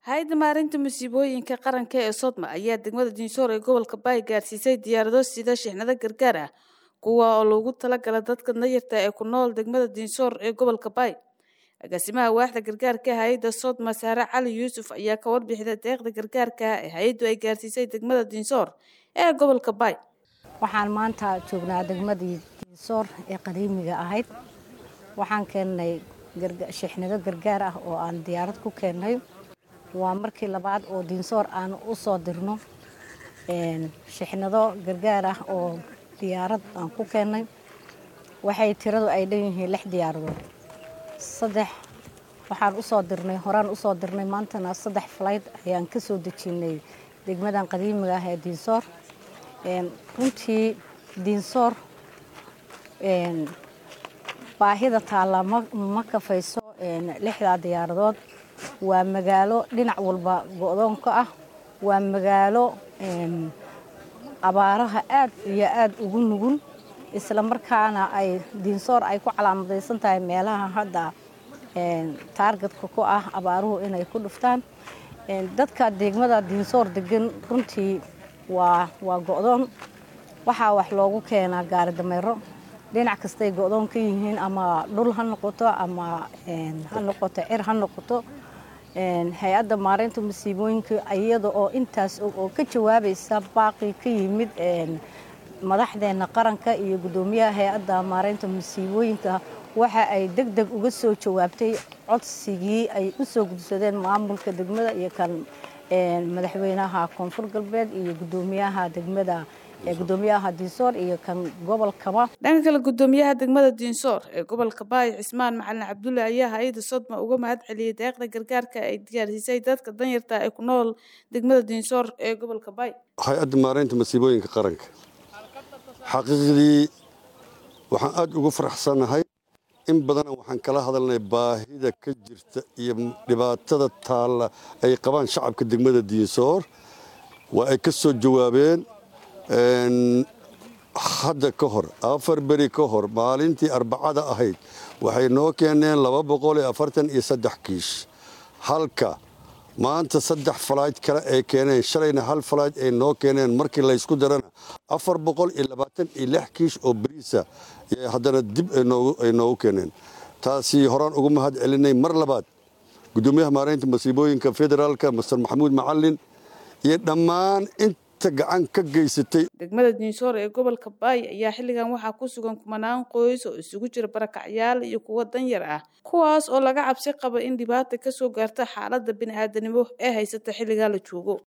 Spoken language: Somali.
hay-adda maarinta musiibooyinka qaranka ee sodma ayaa degmada diinsoor ee gobolka baay gaarsiisay diyaarado sida shixnado gargaar ah kuwa oo loogu talagala dadka danyarta ee ku nool degmada diinsoor ee gobolka baay agaasimaha waaxda gargaarka hay-adda sodma saare cali yuusuf ayaa ka warbixida deeqda gargaarka ee hay-addu ay gaarsiisay degmada diinsoor ee gobolka baay waxaan maanta joognaa degmadii diinsoor ee qadiimiga ahayd waxaan keennay shixnado gargaar ah oo aan diyaarad ku keennay waa markii labaad oo diinsoor aan u soo dirno shixnado gargaar ah oo diyaarad aan ku keennay waxay tiradu ay dhan yihiin lix diyaaradood saddex waxaan usoo dirnay horaan usoo dirnay maantana saddex falayd ayaan ka soo dejinay degmadan qadiimiga ah ee diinsoor runtii diinsoor baahida taalla ma kafayso lixdaa diyaaradood waa magaalo dhinac walba go-doonka ah waa magaalo abaaraha aad iyo aad ugu nugul isla markaana ay diinsoor ay ku calaamadaysan tahay meelaha hadda taargetka ku ah abaaruhu inay ku dhuftaan dadka degmada diinsoor degan runtii waa waa go-doon waxaa wax loogu keenaa gaari dameero dhinac kastay go-doon ka yihiin ama dhul ha noqoto ama ha noqoto cir ha noqoto hay-adda maareynta masiibooyinka iyada oo intaas oo ka jawaabaysa baaqi ka yimid madaxdeena qaranka iyo guddoomiyaha hay-adda maareynta masiibooyinka waxa ay deg deg uga soo jawaabtay codsigii ay u soo gudsadeen maamulka degmada iyo kan madaxweynaha koonfur galbeed iyo guddoomiyaha degmada gudoomiyaha diinsoor iyo kan gobolkaba dhanka kale gudoomiyaha degmada diinsoor ee gobolka baay cismaan macalin cabdulle ayaa hay-adda sodma uga mahad celiyey deeqda gargaarka ay diyaarsiisay dadka danyarta ee ku nool degmada diinsoor ee gobolka baay hay-adda maareynta masiibooyinka qaranka xaqiiqdii waxaan aada ugu faraxsanahay in badan waxaan kala hadalnay baahida ka jirta iyo dhibaatada taalla ay qabaan shacabka degmada diinsoor waa ay ka soo jawaabeen hadda ka hor afar beri ka hor maalintii arbacada ahayd waxay noo keeneen laba boqol iyo afartan iyo saddex kiish halka maanta saddex falayd kale ay keeneen shalayna hal falayd ay noo keeneen markii laysku darana afar boqol iyo labaatan iyo lix kiish oo beriisa haddana dib ay noogu keeneen taasi horaan ugu mahad celinay mar labaad guddoomiyaha maareynta masiibooyinka federaalka master maxamuud macalin iyo dhammaan inta gacan ka geysatay degmada diinsoor ee gobolka baay ayaa xilligan waxaa ku sugan kumanaan qoys oo isugu jira barakacyaal iyo kuwo danyar ah kuwaas oo laga cabsi qabo in dhibaata ka soo gaarta xaaladda bini'aadanimo ee haysata xilligaa la joogo